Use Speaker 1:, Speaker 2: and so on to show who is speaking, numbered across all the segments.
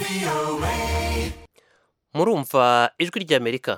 Speaker 1: murumva ijwi ry'amerika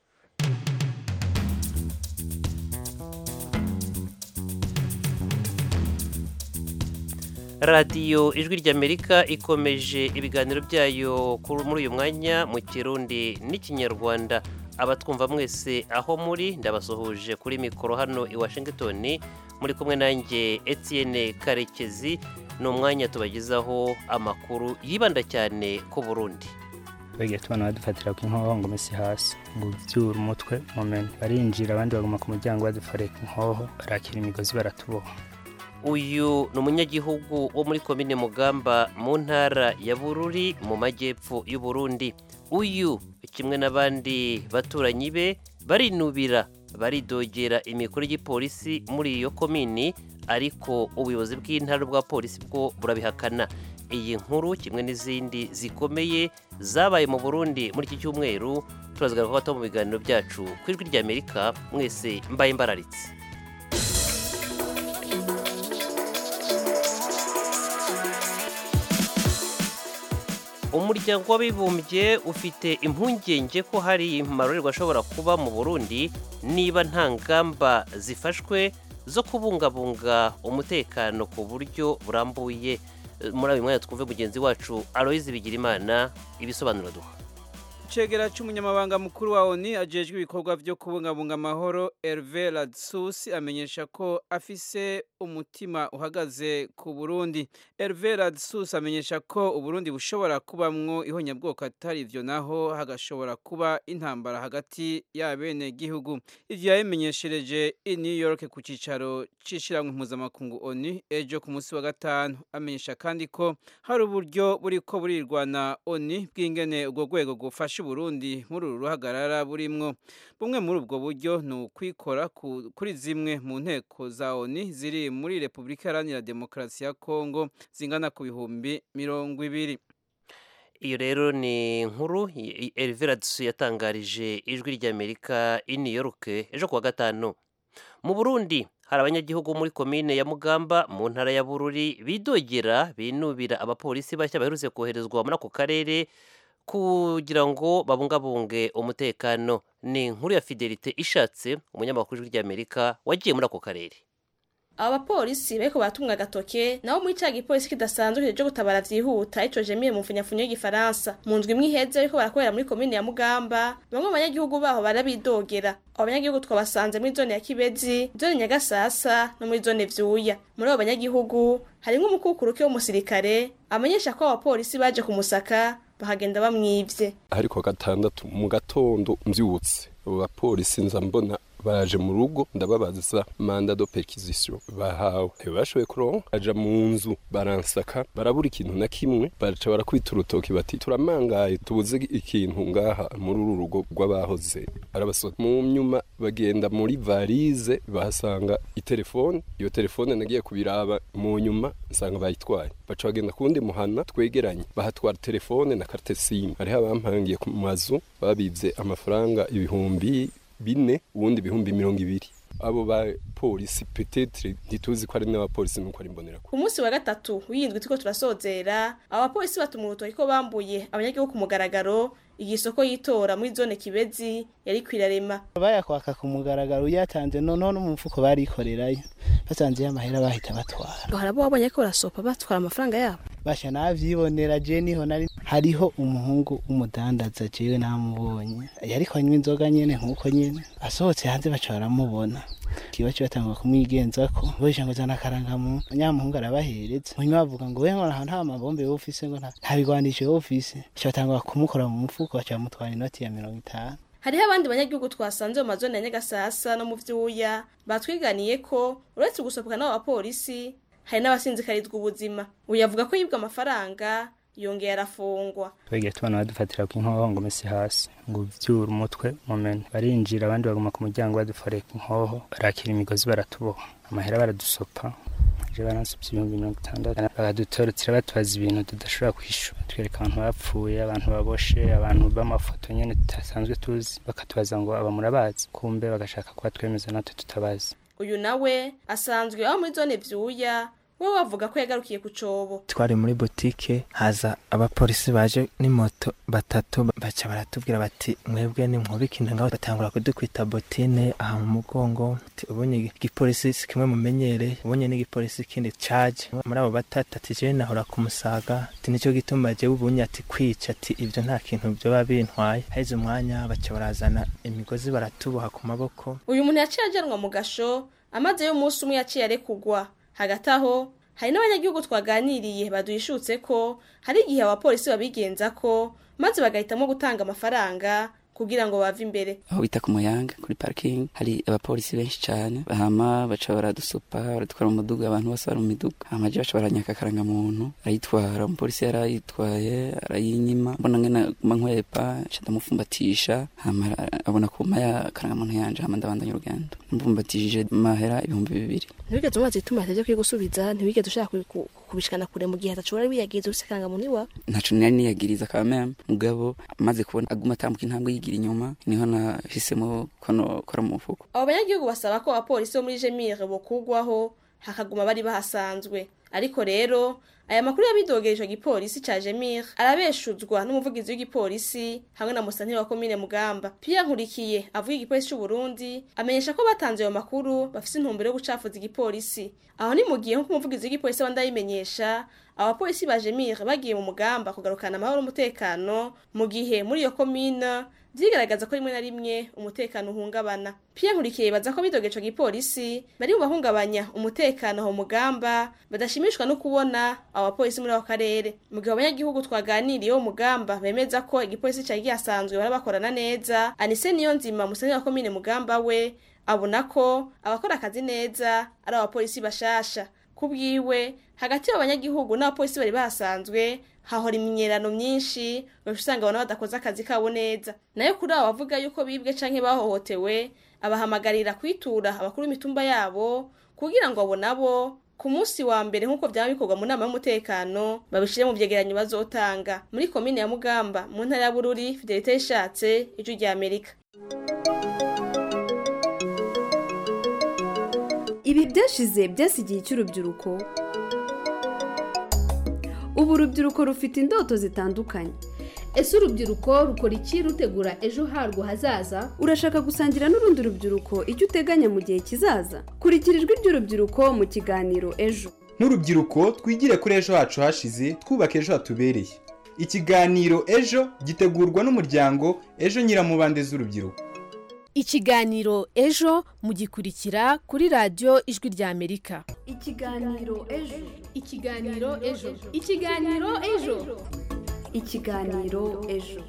Speaker 1: radiyo ijwi ry'amerika ikomeje ibiganiro byayo kuri- muri uyu mwanya mu kirundi n'ikinyarwanda abatwumva mwese aho muri ndabasuhuje kuri mikoro hano i washington muri kumwe nanjye etienne karekezi ni umwanya tubagezaho amakuru yibanda cyane ku burundi
Speaker 2: bagiye tubona badufatira ku inkoho ngo mesi hasi ngo byura umutwe mumene barinjira abandi baguma ku muryango badufarira ku inkoho barakira imigozi baratuboha
Speaker 1: uyu ni umunyagihugu wo muri komine mugamba mu ntara ya bururi mu majyepfo y'u Burundi uyu kimwe n'abandi baturanyi be barinubira baridogera imikuru y'igipolisi muri iyo komini ariko ubuyobozi bw'intara bwa polisi bwo burabihakana iyi nkuru kimwe n'izindi zikomeye zabaye mu burundi muri iki cyumweru turazagaruka gato mu biganiro byacu ku ijwi ry'amerika mwese mbaye mbararitse umuryango w'abibumbye ufite impungenge ko hari amarorerwa ashobora kuba mu burundi niba nta ngamba zifashwe zo kubungabunga umutekano ku buryo burambuye Eh, muri uyu mwanya twumve mugenzi wacu aloyizi bigirimana ibisobanuro duha
Speaker 3: Icegera c'umunyamabanga mukuru wa ONU ajejwe ibikorwa vyo kubungabunga amahoro Hervé Radsus amenyesha ko afise umutima uhagaze ku Burundi. Hervé Radsus amenyesha ko Uburundi bushobora kubamwo ihonyabwoko atari ivyo naho hagashobora kuba intambara hagati y'abene gihugu. Ivyo yabimenyeshereje i New York ku cicaro c'ishirahamwe mpuzamakungu ONU ejo ku munsi wa gatanu. Amenyesha kandi ko hari uburyo buriko burirwana ONU bw'ingene ubwo rwego gufasha Uburundi muri uru ruhagarara burimwo bumwe muri ubwo buryo ni ukwikora ku- kuri zimwe mu nteko za ONU ziri muri Repubulika Iharanira Demokarasi ya Kongo zingana ku bihumbi mirongo ibiri
Speaker 1: iyo rero ni inkuru Hervé Radsus yatangarije ijwi ry'amerika i New York ejo kuwa gatanu mu burundi hari abanyagihugu muri komine ya mugamba mu ntara ya bururi bidogera binubira abapolisi bashya baherutse koherezwa muri ako karere kugira ngo babungabunge umutekano ni inkuru ya fidelite ishatse umunyamakuru w'ijwi ry'amerika wagiye muri ako karere
Speaker 4: aba bapolisi bariko baratumwa agatoke nabo muri ca gipolisi kidasanzwe kije gutabara vyihuta ico jemiye mu mfunyafunyo y'igifaransa mu ndwi imwe iheze bariko barakorera muri komine ya mugamba bamwe mu banyagihugu baho barabidogera abo banyagihugu twabasanze muri zone ya kibezi zone nyagasasa no muri zone vyuya muri abo banyagihugu harimwo umukukuruke w'umusirikare amenyesha ko abapolisi baje kumusaka bahagenda bamwivye
Speaker 5: ariko gatandatu mu gatondo mbyutse abo bapolisi nza mbona baje mu rugo ndababaza manda do perquisition bahawe ntibashoboye kuronka aja mu nzu baransaka barabura ikintu na kimwe baraca barakwita urutoki bati turamangaye tubuze ikintu ngaha muri uru rugo rw'abahoze arabasota mu nyuma bagenda muri varize bahasanga itelefone iyo telefone nagiye kubiraba mu nyuma nsanga bayitwaye baca bagenda kuwundi muhana twegeranye bahatwara telefone na carte sim hariho abampangiye ku mazu babivye amafaranga ibihumbi bine ubundi ibihumbi mirongo ibiri abo ba polisi petetre ntituzi ko ari n'abapolisi nuko ari imbonera
Speaker 4: ku munsi wa gatatu w'iyindwi turiko turasozera abapolisi batuma urutoki ko bambuye abanyagihugu ku mugaragaro igisoko y'itora muri zone kibezi yari kwirarema
Speaker 6: bayakwaka ku mugaragaro uyatanze noneho no mu mufuko barikorerayo basanzeyo amahera bahita batwara
Speaker 4: harabo wabonye ko barasopa batwara amafaranga yabo
Speaker 6: basha navyibonera je niho nari hariho umuhungu w'umudandaza jewe namubonye yariko anywa inzoga nyene nk'uko nyene asohotse hanze baca baramubona kiba kibatangwa kumwigenzako boje ngo zana karangamu nyamuhungu arabahereza munyuma bavuga ngo we ngo nta mabombe wowe ufise ngo nta nta bigwanisho wowe ufise baca batangwa kumukora mu mufuko baca bamutwara inoti ya mirongo itanu
Speaker 4: hariho abandi banyagihugu twasanze mu mazone ya nyagasasa no mu vyuya batwiganiye ko uretse gusohoka n'abo bapolisi hari n'abasinzikarizwa ubuzima uyu avuga ko yibwa amafaranga yongeye arafungwa
Speaker 2: bagiye tubona badufatira ku inkoho ngo mesi hasi ngo byura umutwe mumene barinjira abandi baguma ku muryango badufarira ku inkoho barakira imigozi baratuboha amahera baradusopa je baransupye ibihumbi mirongo itandatu bakadutorotira batubaza ibintu tudashobora kwishura twereka abantu bapfuye abantu baboshe abantu b'amafoto nyene tutasanzwe tuzi bakatubaza ngo aba murabazi kumbe bagashaka kuba twemeza natwe tutabazi
Speaker 4: uyu nawe asanzwe aba muri zone vyuya we bavuga ko yagarukiye ku cobo
Speaker 7: twari muri butike haza abapolisi baje n'imoto batatu baca baratubwira bati mwebwe ni mwubikina ngaho batangura kudukwita botine aha mu mugongo Ati, ubonye igipolisi si kimwe mumenyere ubonye n'igipolisi kindi caje muri abo batatu ati jewe nahora kumusaga ati nico gituma jewe ubunye ati kwica ati ivyo nta kintu vyoba bintwaye haheze umwanya baca barazana imigozi baratuboha ku maboko
Speaker 4: uyu muntu yaciye ajanwa mu gasho amaze y'umunsi umwe yaciye arekugwa hagati aho hari n'abanyagihugu twaganiriye baduhishutse ko hari igihe abapolisi babigenza ko maze bagahitamo gutanga amafaranga kugira ngo bave imbere
Speaker 8: aho bita ku muyanga kuri parking hari abapolisi benshi cyane hama baca baradusupa baradutwara mu muduga abantu bose bari mu miduga hama je baca baranyaka akarangamuntu arayitwara umupolisi yari ayitwaye arayinyima mbona ngena guma nkwepa nca ndamufumbatisha hama abona kuma ya akarangamuntu yanje hama ndabandanya urugendo mfumbatishije mahera ibihumbi bibiri
Speaker 4: ntibigeze umaze ituma atajya kwigusubiza ntibigeze ushaka kubi- ku- kubishikana kure mu gihe atashobora wiyagiza ufise akarangamuntu iwawe
Speaker 8: ntaco nari niyagiriza kameme mugabo maze kubona aguma atambuka intambwe yigira inyuma niho nahisemo ko nokora mu mufuko
Speaker 4: abo banyagihugu basaba ko abapolisi bo muri jemire bokugwaho hakaguma bari bahasanzwe ariko rero aya makuru yabidogeje ico gipolisi ca jemire arabeshuzwa n'umuvugizi w'igipolisi hamwe na musanteri wa komine mugamba pierre nkurikiye avuga igipolisi c'uburundi amenyesha ko batanze ayo makuru bafise intumbero yo gucafuza igipolisi aho ni mu gihe nk'uko umuvugizi w'igipolisi abandi abimenyesha abapolisi ba jemire bagiye mu mugamba kugarukana amahoro n'umutekano mu gihe muri iyo komine vyigaragaza ko rimwe na rimwe umutekano uhungabana Pierre Nkurikiye yibaza ko bidogeje ico gipolisi bari mu bahungabanya umutekano aho mugamba badashimishwa no kubona abapolisi muri ako karere mu gihe abanyagihugu twaganiriye wo mugamba bemeza ko igipolisi cari gihasanzwe bara bakorana neza Anise niyo nzima musenyi wa komine mugamba we abona ko abakora akazi neza ari abapolisi bashasha kubwiwe hagati y'abanyagihugu n'abapolisi bari bahasanzwe hahora imyinyerano myinshi ugaca usanga abantu badakoze akazi kabo neza nayo kuri abo bavuga yuko bibwe canke bahohotewe abahamagarira kwitura abakuru b'imitumba yabo kugira ngo abo nabo ku munsi wa mbere nk'uko byaba bikorwa mu nama y'umutekano babishire mu vyegeranyo bazotanga muri komine ya mugamba mu ntara ya bururi fidelite yishatse ijwi rya amerika
Speaker 9: ibi byashize byasigiye icy'urubyiruko ubu urubyiruko rufite indoto zitandukanye
Speaker 10: ese urubyiruko rukora iki rutegura ejo harwo hazaza
Speaker 9: urashaka gusangira n'urundi rubyiruko icyo uteganya mu gihe kizaza kurikira ijwi ry'urubyiruko mu kiganiro ejo
Speaker 11: nk'urubyiruko twigire kuri ejo hacu hashize twubaka ejo hatubereye ikiganiro ejo gitegurwa n'umuryango ejo nyiramubande z'urubyiruko
Speaker 10: ikiganiro ejo mugikurikira kuri radiyo ijwi rya amerika
Speaker 9: ikiganiro ejo
Speaker 10: ikiganiro ejo ikiganiro ejo
Speaker 9: ikiganiro ejo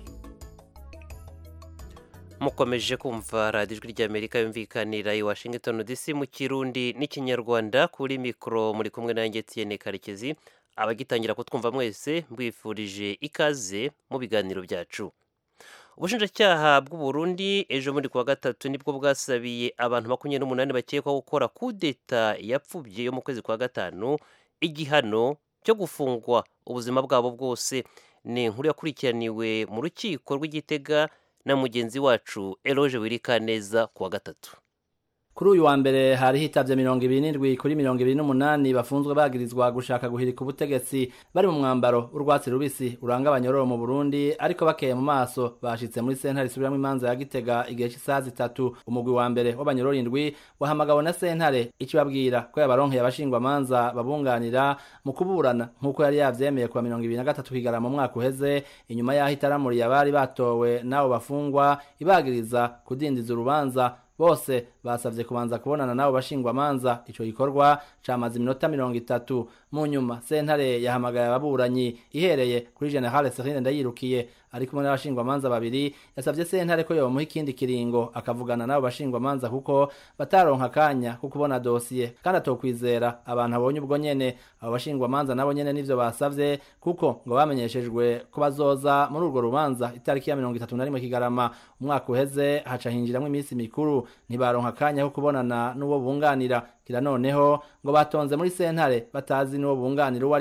Speaker 1: mukomeje kumva radiyo ijwi ry'amerika yumvikanira i washington dc mu kirundi n'ikinyarwanda kuri mikoro muri kumwe nanjye tiyene karekezi abagitangira kutwumva mwese mbwifurije ikaze mu biganiro byacu ubushinjacyaha bw'u Burundi ejo muri kuwa gatatu nibwo bwasabiye abantu makumyabiri n'umunani bakekwaho gukora kudeta yapfubye yo mu kwezi kwa gatanu igihano cyo gufungwa ubuzima bwabo bwose ni inkuru yakurikiraniwe mu rukiko rw'igitega na mugenzi wacu eroge wirikaneza kuwa gatatu
Speaker 12: kuri uyu wa mbere hari hitavye mirongo ibiri n'indwi kuri mirongo ibiri n'umunani bafunzwe bagirizwa gushaka guhirika ubutegetsi bari mu mwambaro w'urwatsi rubisi uranga abanyororo mu burundi ariko bakeye mu maso bashitse muri sentare isubiramwo imanza ya gitega igihe c'isaha zitatu umugwi wa mbere w'abanyororo indwi wahamagawe na sentare ikibabwira ko yabaronkeye abashingwamanza babunganira mu kuburana nk'uko yari yavyemeye kuwa mirongo ibiri na gatatu kigarama mu mwaka uheze inyuma y'aho itaramuriye abari batowe n'abo bafungwa ibagiriza kudindiza urubanza bose basavye kubanza kubonana nabo bashingwamanza ico gikorwa camaze iminota mirongo itatu mu nyuma sentare yahamagaye ababuranyi ihereye kuri general serine ndayirukiye ari kumwe n'abashingwamanza babiri yasavye sentare ko yomuha ikindi kiringo akavugana n'abo bashingwamanza kuko bataronka akanya ko kubona dosiye kandi atokwizera abantu abonye ubwo nyene abo bashingwamanza nabo nyene nivyo basavye kuko ngo bamenyeshejwe ko bazoza muri urwo rubanza itariki ya mirongo itatu na rimwe kigarama umwaka uheze haca hinjiramwo iminsi mikuru ntibaronka akanya ko kubonana n'uwo bunganira kira noneho ngo batonze muri sentare batazi n'uwo bunganira uwo ari we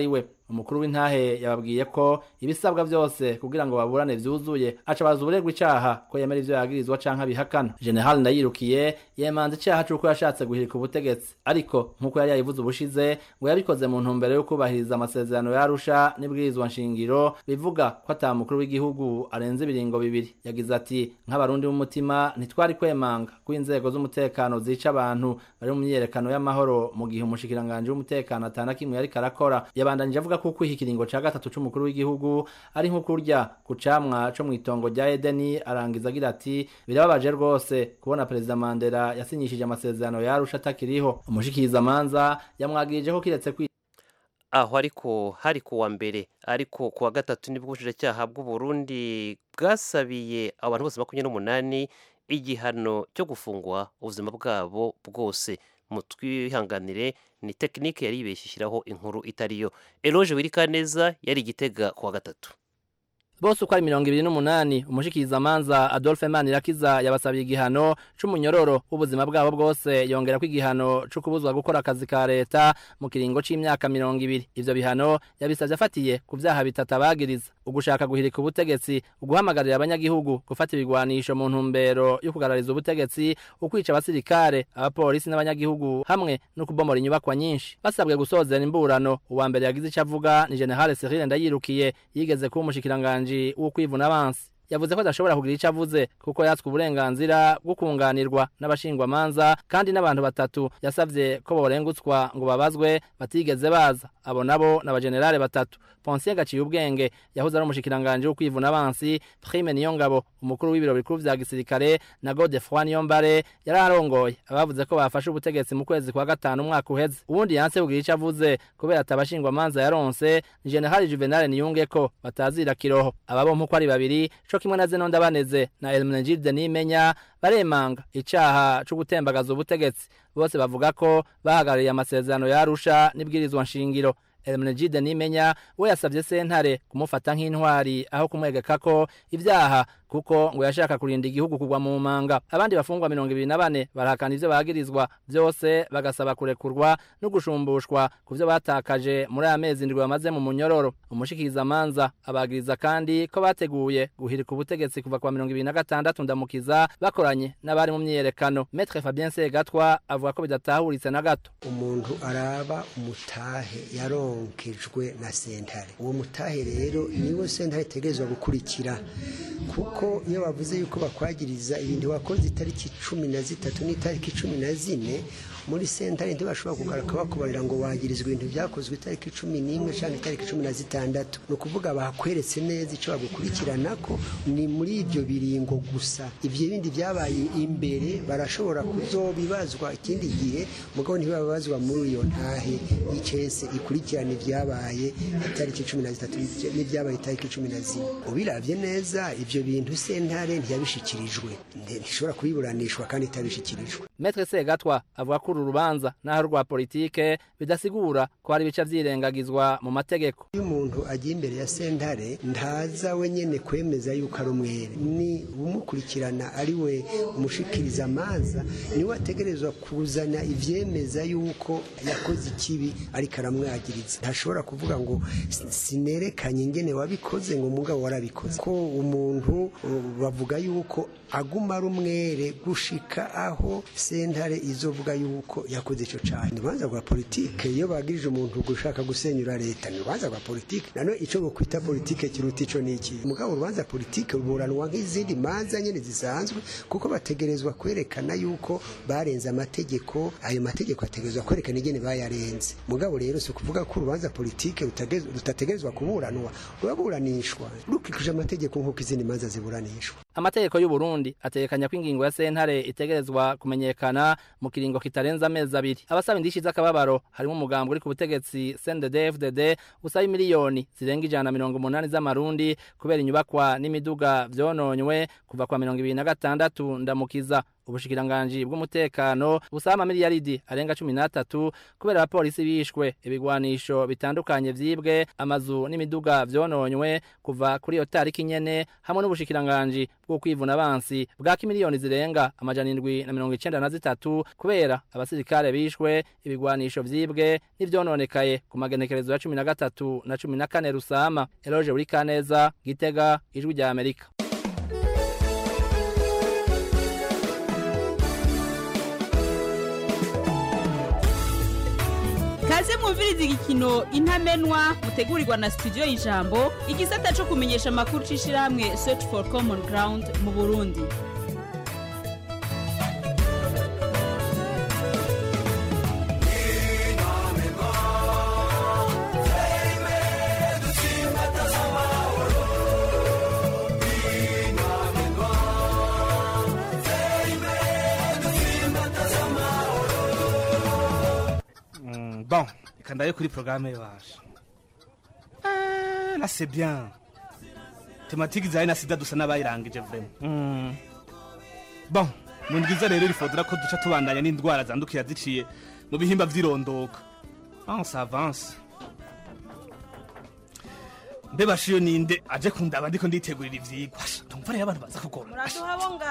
Speaker 12: umukuru w'intahe yababwiye ko ibisabwa byose kugira ngo baburane vyuzuye aca baza uburegwa icaha ko yemera ivyo yagirizwa canke abihakana general ndayirukiye yemanze icaha c'uko yashatse guhirika ubutegetsi ariko nk'uko yari yayivuze ubushize ngo yabikoze mu ntumbero yo kubahiriza amasezerano yarusha n'ibwirizwa nshingiro bivuga ko ata mukuru w'igihugu arenze ibiringo bibiri yagize ati nk'abarundi b'umutima ntitwari kwemanga ko inzego z'umutekano zica abantu bari mu myiyerekano y'amahoro mu gihe umushikiranganje w'umutekano atana kimwe yariko arakora yabandanije avuga ko kwiha ikiringo ca gatatu c'umukuru w'igihugu ari nko kurya ku camwa co mw'itongo rya Edeni arangiza agira ati birababaje rwose kubona perezida Mandela yasinyishije amasezerano yarusha atakiriho umushikiriza manza yamwagirije ko kiretse kwi
Speaker 1: aho ariko hari kuwa mbere ariko kuwa gatatu nibwo ubushinjacyaha bw'u Burundi bwasabiye abantu bose makumyabiri n'umunani igihano cyo gufungwa ubuzima bwabo bwose mutwihanganire ni tekinike yari yibeshye ishyiraho inkuru itariyo eroge wirikaneza yari igitega kuwa gatatu
Speaker 12: bose uko ari mirongo ibiri n'umunani umushikirizamanza adolphe manirakiza yabasabiye igihano c'umunyororo w'ubuzima bwabo bwose yongera ko igihano co kubuzwa gukora akazi ka leta mu kiringo c'imyaka mirongo ibiri ivyo bihano yabisavye afatiye ku vyaha bitatu abagiriza ugushaka guhirika ubutegetsi uguhamagarira abanyagihugu gufata ibigwanisho mu ntumbero yo kugarariza ubutegetsi ukwica abasirikare abapolisi n'abanyagihugu hamwe no kubomora inyubakwa nyinshi basabwe gusozera imburano uwa mbere yagize ico avuga ni generale Cyril Ndayirukiye yigeze kuba umushikiranganje wo kwivuna abansi yavuze ko adashobora kugira icyo avuze kuko yatswe uburenganzira bwo kunganirwa n'abashingwamanza kandi n'abantu batatu yasabye ko borengutswa ngo babazwe batigeze baza abo nabo ni abajenerale batatu ponsiyo gaciye ubwenge yahoze ari umushikiranganje wo kwivuna abansi prime niyongabo umukuru w'ibiro bikuru vya gisirikare na godefroi niyombare yari arongoye abavuze ko bafashe ubutegetsi mu kwezi kwa gatanu umwaka uheze ubundi yanse kugira icyo avuze kubera atabashingwamanza yaronse ni generali juvenal niyungeko batazira kiroho aba bompi uko ari babiri co kimwe na zeno ndabaneze na Elmenegilde nimenya baremanga icaha co gutembagaza ubutegetsi bose bavuga ko bahagarariye amasezerano yarusha n'ibwirizwa nshingiro Elmenegilde nimenya we yasavye sentare kumufata nk'intwari aho kumwegeka ko ivyaha kuko ngo yashaka kurinda igihugu kugwa mu manga abandi bafungwa mirongo ibiri na bane barahakana ivyo bagirizwa vyose bagasaba kurekurwa no gushumbushwa ku vyo batakaje muri aya mezi ndwi bamaze mu munyororo umushikirizamanza abagiriza kandi ko bateguye guhirika ubutegetsi kuva kwa mirongo ibiri na gatandatu ndamukiza bakoranye n'abari mu myiyerekano metre fabien segatwa avuga ko bidatahuritse na gato
Speaker 13: umuntu araba umutahe yaronkejwe na sentare uwo mutahe rero niwo sentare itegerezwa gukurikira kuko iyo bavuze yuko bakwagiriza ibintu wakoze itariki cumi na zitatu n'itariki cumi na zine muri sentare ntibashobora kugaruka bakubarira ngo wagirizwa ibintu byakozwe itariki cumi n'imwe cyangwa itariki cumi na zitandatu ni ukuvuga bakweretse neza icyo bagukurikirana ko ni muri ibyo biringo gusa ibyo bindi byabaye imbere barashobora kuzobibazwa ikindi gihe mugabo ntibababazwa muri iyo ntahe y'icese ikurikirana ibyabaye itariki cumi na zitatu n'ibyabaye itariki cumi na zine ubirabye neza ibyo bintu sentare ntiyabishikirijwe ntishobora kubiburanishwa kandi itabishikirijwe
Speaker 12: metre segatwa avuga ko uru rubanza naho rwa politike bidasigura ko hari ibice vyirengagizwa mu mategeko
Speaker 13: iyo umuntu agiye imbere ya sentare ntaza wenyene kwemeza yuko ari umwere ni umukurikirana ari we umushikiriza amanza niwe ategerezwa kuzana ivyemeza yuko yakoze ikibi ariko aramwagiriza ntashobora kuvuga ngo sinerekanye ingene wabikoze ngo mugabo warabikoze ko umuntu bavuga yuko aguma ari umwere gushika aho sentare izovuga yuko yakoze ico cane urubanza rwa politike iyo bagirije umuntu gushaka gusenyura leta ni urubanza rwa politike nano ico bokwita politike kiruta ico niki mugabo urubanza politike ruburanwa nk'izindi manza nyene zisanzwe kuko bategerezwa kwerekana yuko barenze amategeko ayo mategeko ategerezwa kwerekana ingene bayarenze mugabo rero si ukuvuga ko urubanza politike rutategerezwa kuburanwa ruraburanishwa rukurikije amategeko nk'uko izindi manza ziburanishwa
Speaker 12: amategeko y'u Burundi ategekanya ko ingingo ya sentare itegerezwa kumenyekana mu kiringo kitarenza amezi abiri abasaba indishi z'akababaro harimo umugambi uri ku butegetsi CNDD-FDD usaba miliyoni zirenga ijana na mirongo umunani z'amarundi kubera inyubakwa n'imiduga vyononywe kuva kwa mirongo ibiri na gatandatu ndamukiza ubushikiranganji bw'umutekano busaba amamiliyaridi arenga cumi n'atatu kubera abapolisi bishwe ibigwanisho bitandukanye vyibwe amazu n'imiduga vyononywe kuva kuri iyo tariki nyene hamwe n'ubushikiranganji bwo kwivuna abansi bwaka imiliyoni zirenga amajana indwi na mirongo icenda na zitatu kubera abasirikare bishwe ibigwanisho vyibwe n'ivyononekaye ku magenekerezo ya cumi na gatatu na cumi na kane rusama eloge buri kaneza gitega ijwi rya amerika
Speaker 14: kaze mwumviriza igikino intamenwa mutegurirwa na studio y'ijambo igisata cyo kumenyesha amakuru c'ishirahamwe search for common ground mu burundi
Speaker 15: Mm, bon reka ndaye kuri porogaramu yaje là c'est bien tematike zawe na sida dusa n'abayirangije vrema Mm. bon ni bwiza rero rifodora ko duca tubandanya n'indwara zandukira ziciye mu bihimba vy'irondoka avance avance mbe bashiyo ninde aje kundaba ndiko nditegurira ivyigwa Asha, ndumva rero abantu baza kugoma
Speaker 16: muratuhabonga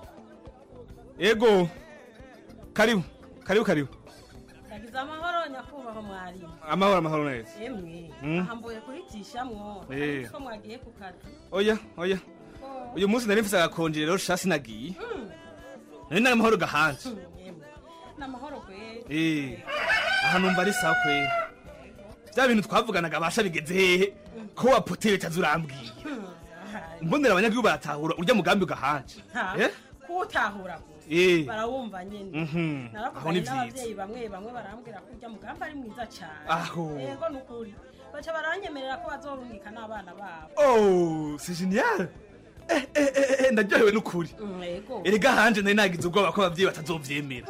Speaker 15: ego karibu karibu karibu
Speaker 16: yagize amahoro nyakubahwa mwarimu
Speaker 15: amahoro amahoro neza
Speaker 16: emwe
Speaker 15: Mm.
Speaker 16: ahambuye kuritishamwo
Speaker 15: Eh.
Speaker 16: ko mwagiye ku kazi
Speaker 15: oya oya uyu munsi nari mfise agakonje rero sha sinagiye nari nari amahoro gahanje
Speaker 16: emwe n'amahoro kweri
Speaker 15: Eh, aha numva ari sawa kweri vya bintu twavuganaga basha bigeze hehe ko wapotere tazurambwiye mbonera abanyagihugu baratahura urya mugambi ugahanje
Speaker 16: Ha,
Speaker 15: Eh?
Speaker 16: kuwutahura gusa
Speaker 15: Eh.
Speaker 16: barawumva nyene
Speaker 15: Mhm. Aho ni
Speaker 16: naravuganye
Speaker 15: vyiza.
Speaker 16: n'abavyeyi bamwe bamwe barambwira ko urya mugambi ari mwiza cane
Speaker 15: Aho.
Speaker 16: yego nukuri baca baranyemerera ko bazorungika n'abana babo
Speaker 15: oh c'est génial Eh, eh, eh, eh, ndaryohewe n'ukuri
Speaker 16: Mm, yego
Speaker 15: erega hanje nari nagize ubwoba ko abavyeyi batazovyemera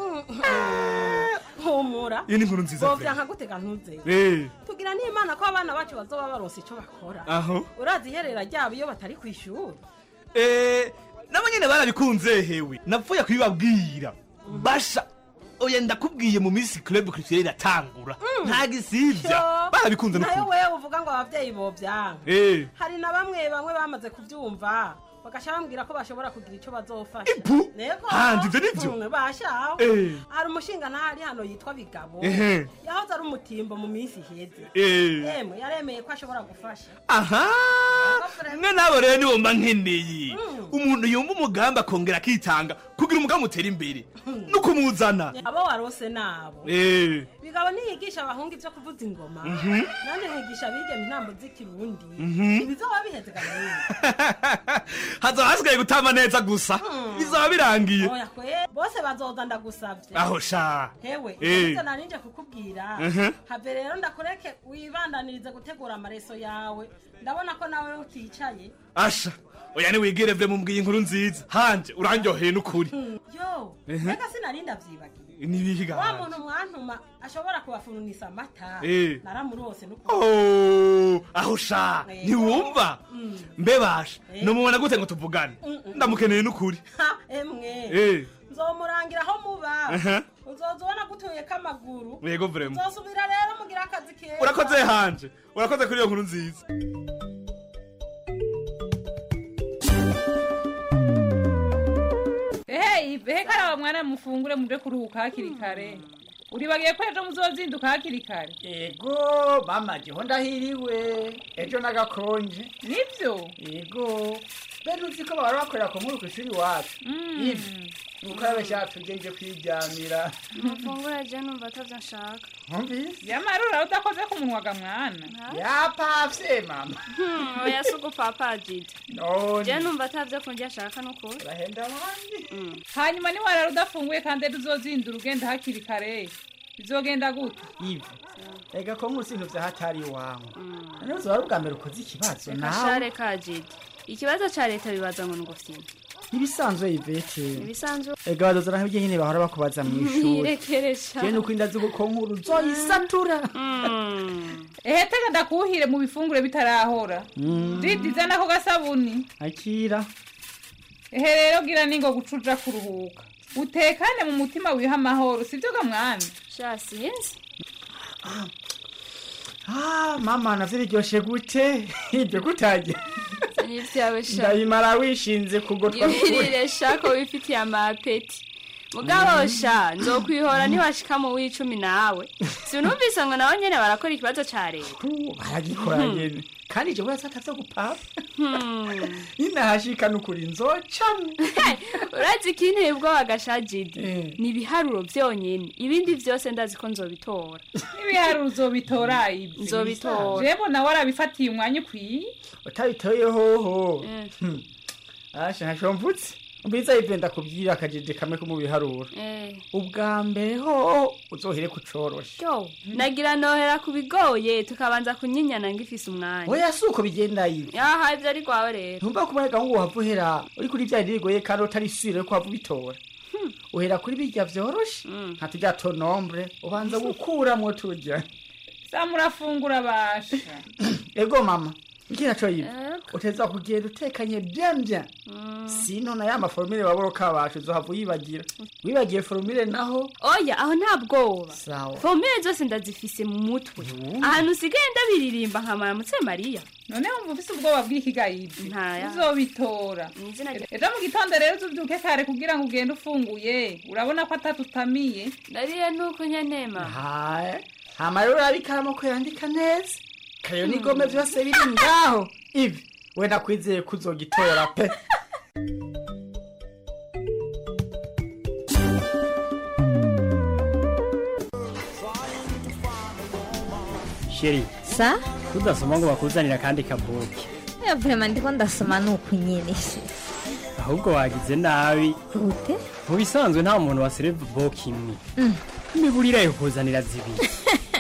Speaker 16: humura
Speaker 15: iyo ni inkuru nziza
Speaker 16: bovya
Speaker 15: vrema.
Speaker 16: nkagutega ntuzeye
Speaker 15: Eh,
Speaker 16: tugira n'imana ko abana bacu bazoba baronse ico bakora
Speaker 15: aho
Speaker 16: urazi iherera ryabo iyo batari kw'ishuri
Speaker 15: Eh, nabo nyene barabikunze hewe napfuye kubibabwira basha oya ndakubwiye mu minsi club culturelle iratangura nta gisivya barabikunze
Speaker 16: nayo
Speaker 15: n'ukuri
Speaker 16: wewe uvuga ngo abavyeyi bovyanga
Speaker 15: Eh,
Speaker 16: hari na bamwe bamwe bamaze kuvyumva bagaca bambwira ko bashobora kugira ico bazofasha Nego.
Speaker 15: Hanze ivyo nivyo?
Speaker 16: Mm, bashaho
Speaker 15: Eh.
Speaker 16: hari umushinga ntahari hano yitwa bigabo
Speaker 15: Ehe.
Speaker 16: yahoze ari umutimbo mu minsi iheze
Speaker 15: Eh.
Speaker 16: emwe yaremeye ko ashobora gufasha
Speaker 15: aha mwe nabo rero nibo mba nkeneye umuntu yumva umugambi akongera akitanga kugira umugambi utera imbere no kumuzana
Speaker 16: abo warose nabo
Speaker 15: Eh,
Speaker 16: bigabo niyigisha abahungu ivyo kuvuza ingoma
Speaker 15: Mhm.
Speaker 16: nanje nkigisha abigeme intambo z'ikirundi
Speaker 15: Mhm.
Speaker 16: ibizoba biheze kanini
Speaker 15: hazoba hasigaye gutama neza gusa bizaba birangiye
Speaker 16: oya kwe bose bazoza ndagusavye
Speaker 15: aho sha
Speaker 16: hewe
Speaker 15: Eh.
Speaker 16: ivyo narinje kukubwira
Speaker 15: Mhm.
Speaker 16: have rero ndakureke wibandanirize gutegura amareso yawe ndabona ko nawe uticaye
Speaker 15: asha oya niwigire vye mumbwiye inkuru nziza hanje urandyoheye n'ukuri
Speaker 16: yo
Speaker 15: Mhm.
Speaker 16: reka sinarinda vyibagiye
Speaker 15: nibihiga
Speaker 16: wa muntu mwantuma ashobora kubafurunisa amata
Speaker 15: Eh.
Speaker 16: naramurose n'ukuri
Speaker 15: Oh, aho sha
Speaker 16: Eh.
Speaker 15: ntiwumva
Speaker 16: Mm.
Speaker 15: mbe basha
Speaker 16: Eh.
Speaker 15: nomubona gute ngo tuvugane
Speaker 16: Mm-mm.
Speaker 15: ndamukeneye n'ukuri
Speaker 16: Ha, emwe
Speaker 15: Eh.
Speaker 16: nzomurangira aho muba
Speaker 15: Aha.
Speaker 16: uzoza ubona gutuyeko amaguru
Speaker 15: yego vrema
Speaker 16: uzosubira rero mugira akazi keza
Speaker 15: urakoze hanje urakoze kuri iyo nkuru nziza
Speaker 17: ehe ive karaba mwana mufungure muje kuruhuka hakiri kare uribagiye ko ejo muzozinduka hakiri kare
Speaker 18: ego mama jeho ndahiriwe ejo nagakonje
Speaker 17: nivyo
Speaker 18: ego bene uzi ko bahora bakorera ku nkuru kw'ishuri iwacu ivi nuko shatuje nje kwiryamira
Speaker 19: mufungura je numva atavyo nshaka
Speaker 18: nkumvise
Speaker 17: yamarura udakoze ku munwa ga mwana
Speaker 18: yapavye mama
Speaker 19: Hmm, oya si ugupapa jide
Speaker 18: none
Speaker 19: je numva atavyo kurya ashaka nukuri
Speaker 18: urahenda abandi
Speaker 17: hanyuma niwarara udafunguye kandi ejo uzozindura ugenda hakiri kare bizogenda gute
Speaker 18: ivi ega ko nkuru sintu vya hatari iwawe none uzoba ari ubwa mbere ukoze ikibazo
Speaker 19: reka
Speaker 18: nawe
Speaker 19: share ka jide ikibazo ca leta bibaza ngo ngufyina
Speaker 18: ntibisanzwe ivete
Speaker 19: ibisanzwe
Speaker 18: ega badozana nk'ibyo nyine bahora bakubaza mu ishuri
Speaker 17: Nirekeresha.
Speaker 18: je nuko inda z'uko nkuru zoyisatura
Speaker 17: ehe tega ndakuhire mu bifungure bitarahora
Speaker 18: Mm.
Speaker 17: didi zana ako gasabuni
Speaker 18: akira
Speaker 17: ehe rero gira ningo gucuja kuruhuka utekane mu mutima wiha amahoro sibyo ga mwami
Speaker 19: sha sinzi
Speaker 18: Ah, mama navyo biryoshe gute ibyo kutagira
Speaker 19: n'ivyawe sha
Speaker 18: ndabimara wishinze kugotwa
Speaker 19: yibirire sha ko wifitiye amapeti mugabo sha nzokwihora ntiwashika mu w'icumi nawe sinumvise ngo nawe nyene barakora ikibazo ca leta
Speaker 18: baragikora nyene kandi jewe yasatavyo gupapa ninahashika nukuri nzocamwe
Speaker 19: urazi ko inteye ubwoba gasha jidi ni ibiharuro vyonyene ibindi vyose ndazi ko nzobitora
Speaker 17: n'ibiharuro uzobitora ibyo
Speaker 19: Nzobitora.
Speaker 17: jebo nawe arabifatiye umwanya ukwiye
Speaker 18: utabitoye hoho Hmm. asha ntashomvutse mbiza ivyo ndakubwira akajeje kamwe ko mu biharuro
Speaker 19: Eh.
Speaker 18: ubwa mbere ho uzohere kucorosha
Speaker 19: yo nagira nohera ku bigoye tukabanza kunyinyana ngifise umwanya
Speaker 18: oya si uko bigenda ibi
Speaker 19: yaha ivyo ari rwawe rero
Speaker 18: ntumva ko ubaye gahungu wava uhera uri kuri vya birigoye kandi utari sure ko wava ubitora uhera kuri birya vyoroshe nka turya tonombre ubanza gukuramwo turya
Speaker 17: samurafungura basha
Speaker 18: ego mama ngira co yibi uteza kugenda utekanye bien bien sino na ya maforumire waboroka bacu uzohava uyibagira wibagiye forumire naho
Speaker 19: oya aho nta bwoba
Speaker 18: sawa
Speaker 19: fomire zose ndazifise mu mutwe ahantu usigaye ndabiririmba nkamara mutse mariya
Speaker 17: none wumva ufise ubwoba bw'ikigayibwe
Speaker 19: ntaya
Speaker 17: uzobitora ejo mu gitondo rero uzubyuke kare kugira ngo ugende ufunguye urabona ko atatutamiye
Speaker 19: ndariye nuko nyanema
Speaker 18: haye hama rero urabikamo ko yandika neza kayo n'igome vyose biri ngaho ibi we nakwizeye ko uzogitora pe
Speaker 2: sheri
Speaker 20: sa
Speaker 2: tudasoma ngo bakuzanira akandi kabuki
Speaker 20: ya vrema ndiko ndasoma nuku nyene se
Speaker 2: ahubwo wagize nabi
Speaker 20: gute
Speaker 2: mu bisanzwe nta muntu wasereva boki imwe
Speaker 20: Mm.
Speaker 2: imiburire yo kuzanira zibiri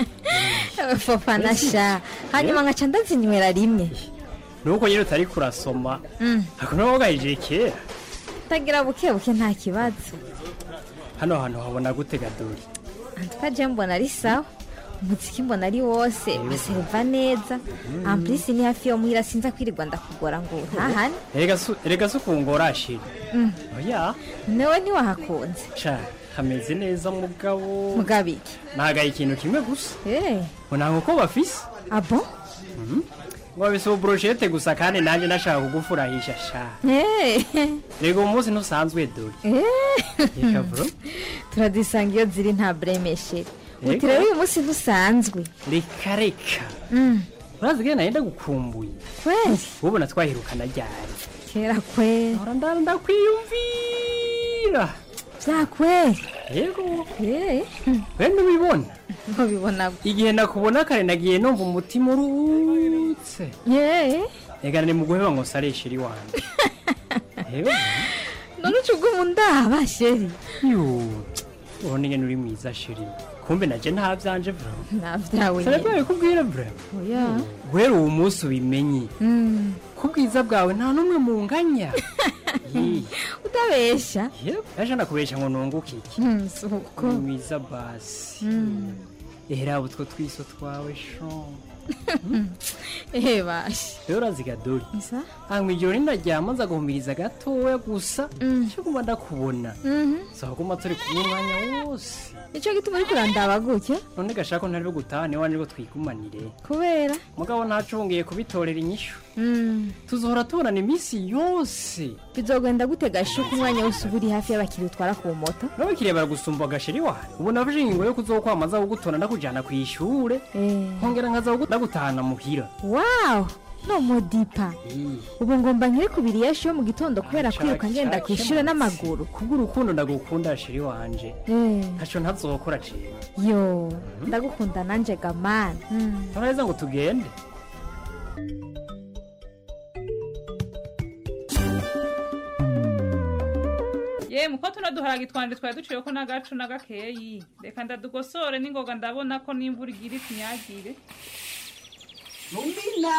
Speaker 20: fofana sha hanyuma nkaca ndazinywera rimwe
Speaker 2: nuko nyine utari kurasoma
Speaker 20: Mm.
Speaker 2: ako nawe wagahije kera
Speaker 20: tagira buke buke nta kibazo
Speaker 2: hano hantu habona gute gadori
Speaker 20: antuka je mbona ari sawa umuziki mbona ari wose basereva neza amplisi ni hafi yo muhira sinza kwirirwa ndakugora ngo ntahane
Speaker 2: erega su- erega si ukungora sheri
Speaker 20: Mm.
Speaker 2: oya
Speaker 20: newe ntiwahakunze
Speaker 2: sha hameze neza mugabo
Speaker 20: mugabiki
Speaker 2: nagaye ikintu kimwe gusa
Speaker 20: Eh,
Speaker 2: ngo ntabwo ko bafise
Speaker 20: abo
Speaker 2: Mhm. ngo babise ububuroshete gusa kandi nanjye nashaka kugufurahisha sha
Speaker 20: Eh,
Speaker 2: rega uwo munsi ntusanzwe dore
Speaker 20: eh.
Speaker 2: reka bro
Speaker 20: turadusanga iyo ziri nta buremeshere
Speaker 2: Yego.
Speaker 20: uti rero uyu munsi ntusanzwe
Speaker 2: reka reka
Speaker 20: Mm,
Speaker 2: urazi ko nahenda gukumbuye
Speaker 20: kweli
Speaker 2: ubona twahirukana ryari
Speaker 20: kera kweli
Speaker 2: ahora ndara ndakwiyumvira
Speaker 20: bya kweli
Speaker 2: yego
Speaker 20: Eh,
Speaker 2: we ntubibona
Speaker 20: ntubibona
Speaker 2: igihe nakubona kare nagiye numva umutima uruhutse
Speaker 20: ye
Speaker 2: reka ni mu guheba ngo saresheri wanjye yego
Speaker 20: none uca uguma undaba sheri
Speaker 2: yo ubona ingene uri mwiza sheri kumbe naje nta byanje bro
Speaker 20: nta byawe
Speaker 2: sarabyaye kubwira bro
Speaker 20: oya
Speaker 2: guhera uwo munsi ubimenye
Speaker 20: Mm,
Speaker 2: ko ubwiza bwawe nta n'umwe munganya Yee.
Speaker 20: utabesha
Speaker 2: Yep, yaje nakubesha ngo nunguke iki
Speaker 20: Mm, si uko
Speaker 2: Uri mwiza basi
Speaker 20: Mm.
Speaker 2: ehera utwo twiso twawe shon
Speaker 20: ehe bashe
Speaker 2: rero uraziga dori
Speaker 20: isa
Speaker 2: hanyuma ijoro ninaryama nza guhumiriza gatoya gusa cyo kuba ndakubona sawa kuma turi kumwe umwanya wose
Speaker 20: nicyo gituma uri kurandaba gutya
Speaker 2: none gashaka ko ntari gutaha niwe nibwo twigumanire
Speaker 20: kubera
Speaker 2: mugabo ntacungiye kubitorera inyishu
Speaker 20: Mm,
Speaker 2: tuzohora tubonana iminsi yose
Speaker 20: bizogenda gute gashuka umwanya wose uba uri hafi y'abakiriya utwara ku moto
Speaker 2: n'abakiriya baragusumba agasheri wawe ubu nafashe ingingo yo kuzokwamaza kugutora ndakujyana ku ishure nkongera nkaza kugu- ndagutahana muhira
Speaker 20: wawu no modipa ubu ngomba nkiri kubiri yeshu yo mu gitondo kubera
Speaker 2: Aca,
Speaker 20: kwiruka ngenda
Speaker 2: aca,
Speaker 20: ku ishuri
Speaker 2: aca.
Speaker 20: n'amaguru
Speaker 2: kubw'urukundo ndagukunda sheri wanje
Speaker 20: Eh,
Speaker 2: ntacyo ntazokora ciwe
Speaker 20: yo ndagukunda nanjye gamani Mm.
Speaker 2: neza ngo tugende
Speaker 17: ye muko tuno duharage twanje twari duciyeko n'agacu n'agakeyi reka ndadugosore n'ingoga ndabona ko n'imvura igira itinyagire
Speaker 21: rumina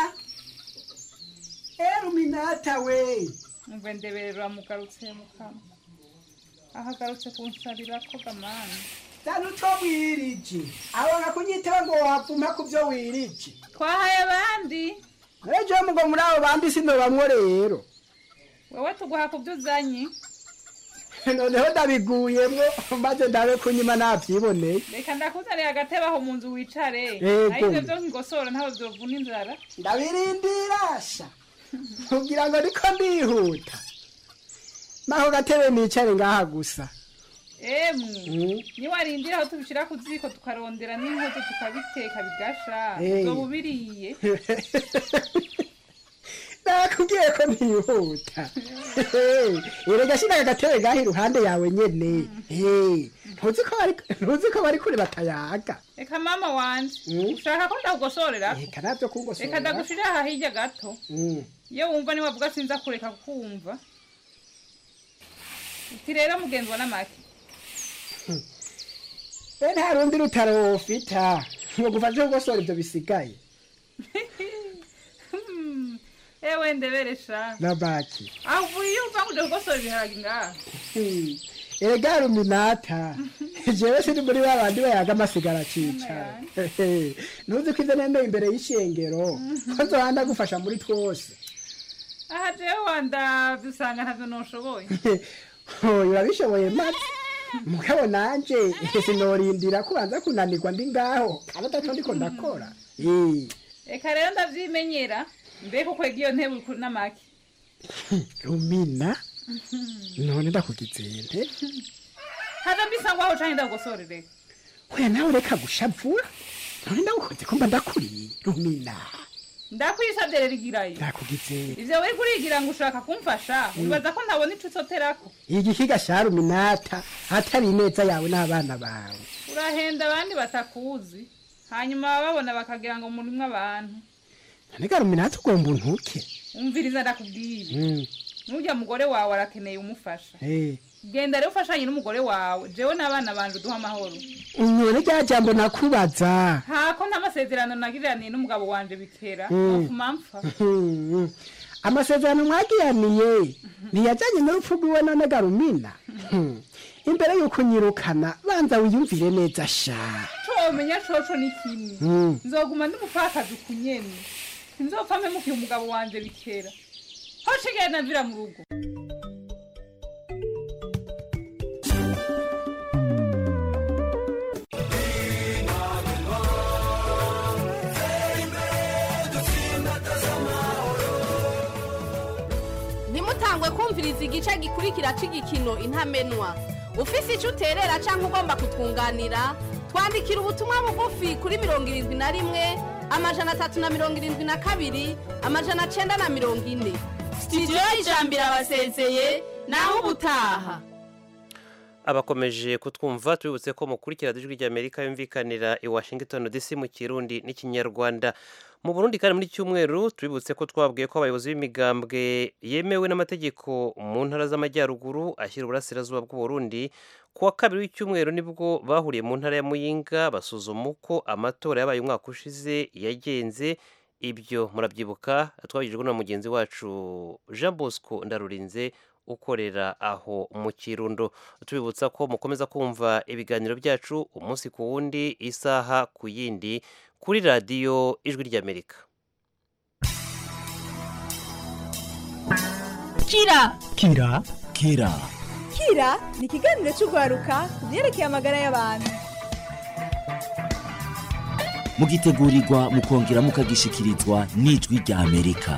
Speaker 21: eh ruminata we
Speaker 17: mve ndeberera mugarutse mukama ahagarutse kunsarirako gamani
Speaker 21: tanu two wirije abona kunyitaba ngo wavuma ku byo wirije
Speaker 17: twahaye abandi
Speaker 21: ejo mugo muri abo bandi sino bamwe rero
Speaker 17: wewe tuguha ku byo uzanye
Speaker 21: noneho ndabiguyemwo maze ndabe kunyima navyiboneye
Speaker 17: reka ndakuzaniye agatebe aho mu nzu wicare
Speaker 21: Yego.
Speaker 17: naho ivyo vyo nkigosora ntaho vyovuna inzara
Speaker 21: ndabirindirasha kugira ngo niko ndihuta naho gatebe nicare ngaha gusa
Speaker 17: emwe niwarindira aho tubishira ku ziko tukarondera n'inkozo tukabiteka bigasha
Speaker 21: Eh.
Speaker 17: uzoba ubiriye
Speaker 21: nakubwiye ko ntihuta erega shiraga agatebe ngaha iruhande yawe nyene Eh, ntuzi ko bari- ntuzi ko bari kure batayaga
Speaker 17: reka mama wanje ushaka ko ndakugosorera
Speaker 21: reka navyo kungosorera.
Speaker 17: reka ndagushirira aha hirya gato
Speaker 21: Mm.
Speaker 17: iyo wumva niwavuga sinza kureka kukumva uti rero mugenzwa n'amaki
Speaker 21: be nta rundi rutaro wofita ngo gufashe kugosora ivyo bisigaye
Speaker 17: Hmm, ewe ndeberesha
Speaker 21: na baki
Speaker 17: aho uvuye iyo uva kuje kugosora ibiharage ngaha
Speaker 21: Hmm. erega ruminata jewe siri muri ba bandi bayaga amasigara cicara ntuzi ko ivyo nemeye imbere y'ishengero ko nzohanda gufasha muri twose
Speaker 17: aha jewe wandavye usanga ntavyo noshoboye
Speaker 21: oyo urabishoboye maze mugabo nanje sinorindira kubanza kunanirwa ndi ngaho kandi ataco ndiko ndakora Eh,
Speaker 17: reka rero ndavyimenyera mbega ukwega iyo ntebe uri kuri n'amaki
Speaker 21: rumina none ndakugize nte
Speaker 17: hava mbisa ngwaho canke ndagugosorere
Speaker 21: oya nawe reka gushavura none ndagukoze ko mba ndakuriye rumina
Speaker 17: ndakwisavye rero igirayo
Speaker 21: ndakugize
Speaker 17: ivyo wari kurigira ngo ushaka kumfasha wibaza ko ntabona ico usoterako
Speaker 21: igihiga sha ruminata atari ineza yawe n'abana bawe
Speaker 17: urahenda abandi batakuzi hanyuma bababona bakagira ngo murimwo abantu
Speaker 21: none ruminata ugomba untuke
Speaker 17: umviriza ndakubwira
Speaker 21: Mm,
Speaker 17: n'urya mugore wawe arakeneye umufasha
Speaker 21: eh.
Speaker 17: genda rero ufashanye n'umugore wawe jewe n'abana banje uduha amahoro
Speaker 21: none rya jambo nakubaza
Speaker 17: ntako n'amasezerano nagiraniye n'umugabo wanje bikera
Speaker 21: Mm.
Speaker 17: nofuma mpfa
Speaker 21: Hmm, amasezerano mwagiraniye ntiyajyanye n'urupfu rw'iwe none garumina Hmm, imbere y'uko unyirukana banza wiyumvire neza sha
Speaker 17: comenya coco ni kimwe
Speaker 21: Mm.
Speaker 17: nzoguma ndi umupfakazi ukunyene sinzopfa mpemukiye umugabo wanje bikera ho shigaye navira mu rugo
Speaker 3: ntimutangwe kumviriza igice gikurikira c'igikino intamenwa ufise ico uterera canke ugomba kutwunganira twandikira ubutumwa bugufi kuri mirongo irindwi na rimwe amajana atatu na mirongo irindwi na kabiri amajana cenda na mirongo ine sitidiyo y'ijambo irabasezeye naho ubutaha
Speaker 1: abakomeje kutwumva tubibutse ko mukurikira ijwi ry'amerika yumvikanira i washington dc mu kirundi n'ikinyarwanda mu burundi kandi muri iki cyumweru tubibutse ko twabwiye ko abayobozi b'imigambwe yemewe n'amategeko mu ntara z'amajyaruguru ashyira uburasirazuba bw'uburundi ku wa kabiri w'icyumweru nibwo bahuriye mu ntara ya muyinga basuzuma uko amatora yabaye umwaka ushize yagenze ibyo murabyibuka twabigijwe na mugenzi wacu jean bosco ndarurinze ukorera aho mu kirundo tubibutsa ko mukomeza kumva ibiganiro byacu umunsi ku wundi isaha ku yindi kuri radiyo ijwi ry'amerika
Speaker 22: kira
Speaker 23: kira kira
Speaker 22: kira ni ikiganiro cy'urwaruka ku byerekeye amagara y'abantu
Speaker 23: mugitegurirwa mukongera mukagishikirizwa n'ijwi rya amerika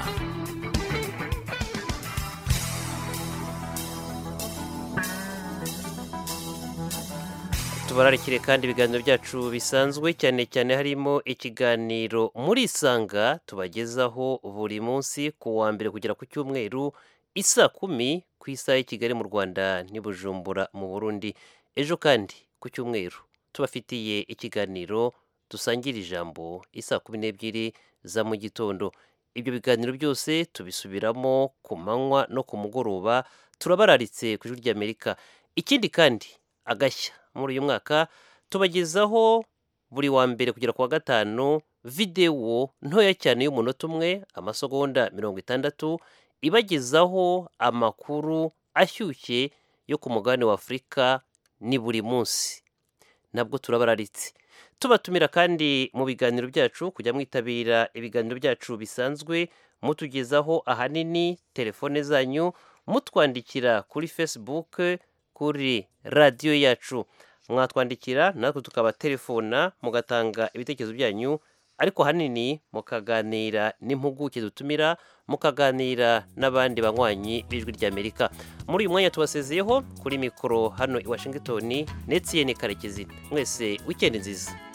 Speaker 1: tubararikire kandi ibiganiro byacu bisanzwe cyane cyane harimo ikiganiro muri isanga tubagezaho buri munsi ku wa mbere kugera ku cyumweru isa kumi ku isaha y'i kigali mu rwanda n'i bujumbura mu burundi ejo kandi ku cyumweru tubafitiye ikiganiro dusangira ijambo isa kumi n'ebyiri za mu gitondo ibyo biganiro byose tubisubiramo ku manywa no ku mugoroba turabararitse ku ijwi ry'amerika ikindi kandi agashya muri uyu mwaka tubagezaho buri wa mbere kugera ku wa gatanu videwo ntoya cyane y'umunota umwe amasegonda mirongo itandatu ibagezaho amakuru ashyushye yo ku mugabane wa afurika ni buri munsi nabwo turabararitse tubatumira kandi mu biganiro byacu kujya mwitabira ibiganiro byacu bisanzwe mutugezaho ahanini telefone zanyu mutwandikira kuri facebook kuri radiyo yacu mwatwandikira natwe tukabaterefona mugatanga ibitekerezo byanyu ariko ahanini mukaganira n'impuguke dutumira mukaganira n'abandi banywanyi b'ijwi ry'amerika muri uyu mwanya tubasezeyeho kuri mikoro hano i washington ndetse karekezi mwese wikendi nziza